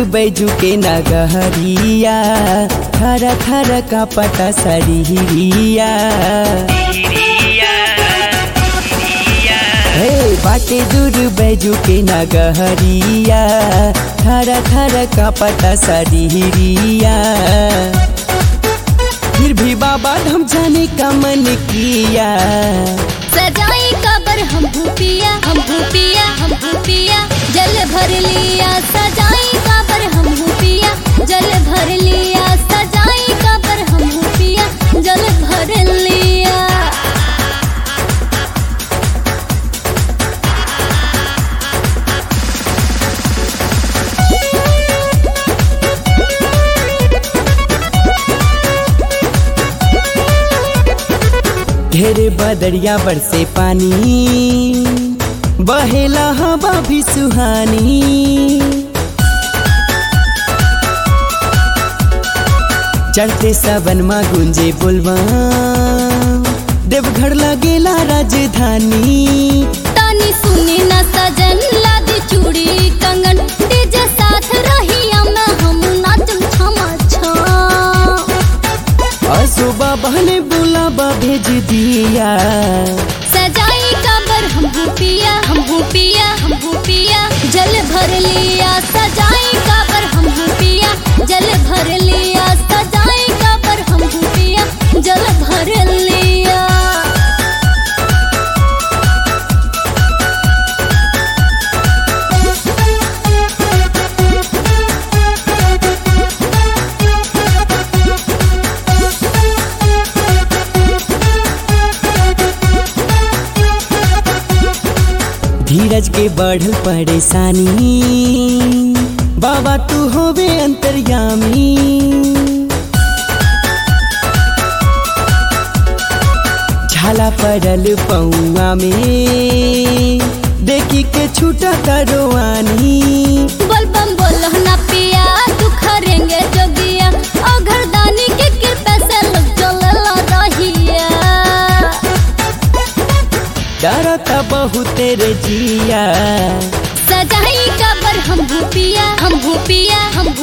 बैजू के नगहरिया खरा खरा का पटा सरिया हे बाटे दूर बैजू के नगहरिया खरा खरा का पटा सरिया फिर भी बाबा हम जाने का मन किया सजाई कबर हम भूपिया हम भूपिया हम भूपिया जल भर लिया सजाई कबर हम भूपिया जल भर लिया सजाई कबर हम भूपिया जल भर लिया ढेरे बदरिया बरसे पानी बहेला हवा भी सुहानी चढ़ते सबन मा गुंजे बुलवा देवघर लगेला राजधानी तानी सुनी न सजन लादी चूड़ी कंगन डीजे साथ रही में हम नाचम छमा छम असो बाबा ने बुलावा भेज दिया सजाई कबर हम भूपिया हम भूपिया हम भूपिया जल भर लिया सजाई कबर हम भूपिया जल भर लिया सजाई कबर हम भूपिया जल भर लिया धीरज के बढ़ल परेशानी बाबा तू होवे अंतर्यामी झाला पड़ल पौआ में देखी के छूटा करवानी बोलबम बोलो ना पिया तू खरेंगे जोगिया और घरदानी के कृपा से लोग चलल रहिया डरता बहुत रे जिया सजाई कबर हम भूपिया हम भूपिया हम